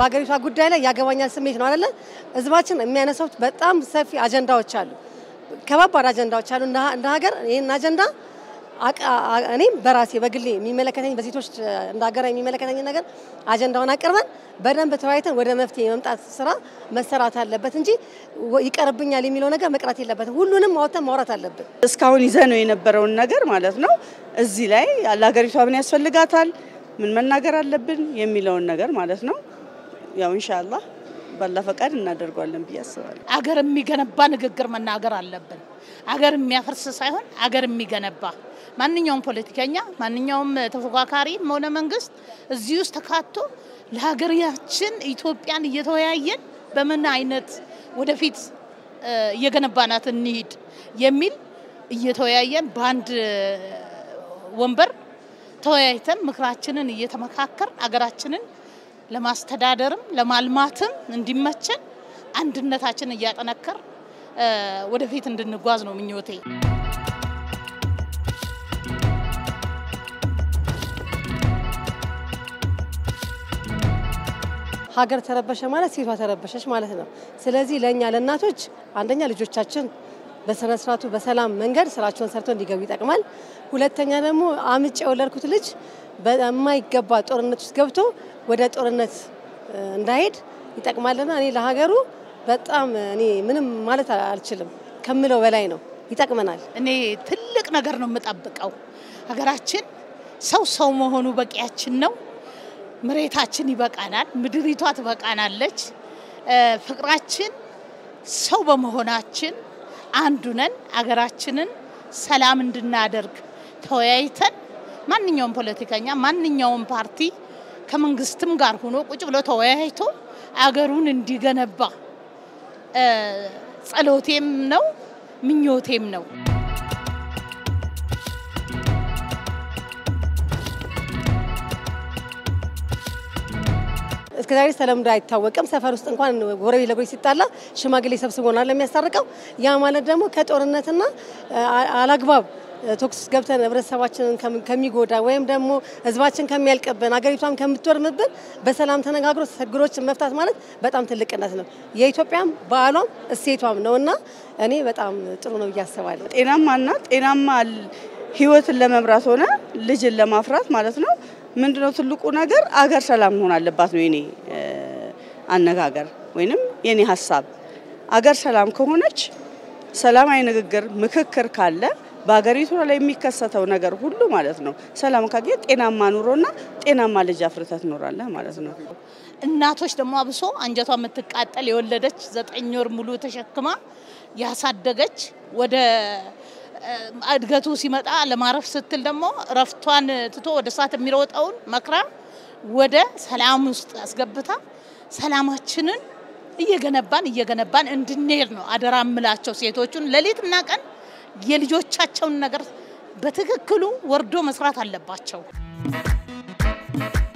በሀገሪቷ ጉዳይ ላይ ያገባኛል ስሜት ነው አይደለ? ህዝባችን የሚያነሳው በጣም ሰፊ አጀንዳዎች አሉ፣ ከባባድ አጀንዳዎች አሉ። እንደ ሀገር ይህን አጀንዳ እኔም በራሴ በግሌ የሚመለከተኝ በሴቶች እንደ ሀገር የሚመለከተኝ ነገር አጀንዳውን አቅርበን በደንብ ተወያይተን ወደ መፍትሄ የመምጣት ስራ መሰራት አለበት እንጂ ይቀርብኛል የሚለው ነገር መቅረት የለበትም። ሁሉንም አውጥተን ማውራት አለብን። እስካሁን ይዘ ነው የነበረውን ነገር ማለት ነው። እዚህ ላይ ለሀገሪቷ ምን ያስፈልጋታል፣ ምን መናገር አለብን የሚለውን ነገር ማለት ነው። ያው ኢንሻአላህ ባላ ፈቃድ እናደርጓለን ብዬ አስባለሁ። አገር የሚገነባ ንግግር መናገር አለብን። አገር የሚያፈርስ ሳይሆን አገር የሚገነባ ማንኛውም ፖለቲከኛ ማንኛውም ተፎካካሪ ሆነ መንግስት እዚህ ውስጥ ተካቶ ለሀገራችን ኢትዮጵያን እየተወያየን በምን አይነት ወደፊት እየገነባናት እንሂድ የሚል እየተወያየን በአንድ ወንበር ተወያይተን ምክራችንን እየተመካከር አገራችንን ለማስተዳደርም ለማልማትም እንዲመቸን አንድነታችን እያጠነከር ወደፊት እንድንጓዝ ነው ምኞቴ። ሀገር ተረበሸ ማለት ሴቷ ተረበሸች ማለት ነው። ስለዚህ ለእኛ ለእናቶች አንደኛ ልጆቻችን በስነ ስርዓቱ በሰላም መንገድ ስራቸውን ሰርተው እንዲገቡ ይጠቅማል። ሁለተኛ ደግሞ አምጬ የወለድኩት ልጅ በማይገባ ጦርነት ውስጥ ገብቶ ወደ ጦርነት እንዳይሄድ ይጠቅማልና እኔ ለሀገሩ በጣም እኔ ምንም ማለት አልችልም ከምለው በላይ ነው። ይጠቅመናል። እኔ ትልቅ ነገር ነው የምጠብቀው። ሀገራችን ሰው ሰው መሆኑ በቂያችን ነው። መሬታችን ይበቃናል፣ ምድሪቷ ትበቃናለች። ፍቅራችን ሰው በመሆናችን አንዱ ነን። አገራችንን ሰላም እንድናደርግ ተወያይተን ማንኛውም ፖለቲከኛ ማንኛውም ፓርቲ ከመንግስትም ጋር ሆኖ ቁጭ ብሎ ተወያይቶ አገሩን እንዲገነባ ጸሎቴም ነው ምኞቴም ነው። እስከ ዛሬ ተለምዶ አይታወቅም። ሰፈር ውስጥ እንኳን ጎረቤት ለጎረቤት ሲጣላ ሽማግሌ ሰብስቦናል የሚያስታርቀው። ያ ማለት ደግሞ ከጦርነትና አላግባብ ቶክስ ገብተን ህብረተሰባችንን ከሚጎዳ ወይም ደግሞ ህዝባችን ከሚያልቅብን አገሪቷም ከምትወድምብን በሰላም ተነጋግሮ ችግሮችን መፍታት ማለት በጣም ትልቅነት ነው። የኢትዮጵያም በዓሏም እሴቷም ነው እና እኔ በጣም ጥሩ ነው ብዬ አስባለሁ። ጤናማና ጤናማ ህይወትን ለመምራት ሆነ ልጅን ለማፍራት ማለት ነው ምንድነው ትልቁ ነገር አገር ሰላም መሆን አለባት ነው የኔ አነጋገር ወይንም የኔ ሀሳብ። አገር ሰላም ከሆነች ሰላማዊ ንግግር፣ ምክክር ካለ በሀገሪቱ ላይ የሚከሰተው ነገር ሁሉ ማለት ነው ሰላም ካገኘ ጤናማ ኑሮና ጤናማ ልጅ አፍርተህ ትኖራለህ ማለት ነው። እናቶች ደግሞ አብሶ አንጀቷ የምትቃጠል የወለደች ዘጠኝ ወር ሙሉ ተሸክማ ያሳደገች ወደ እድገቱ ሲመጣ ለማረፍ ስትል ደግሞ እረፍቷን ትቶ ወደ እሳት የሚሮጠውን መክራ ወደ ሰላም ውስጥ አስገብታ ሰላማችንን እየገነባን እየገነባን እንድንሄድ ነው አደራ እምላቸው ሴቶቹን ሌሊትና ቀን የልጆቻቸውን ነገር በትክክሉ ወርዶ መስራት አለባቸው።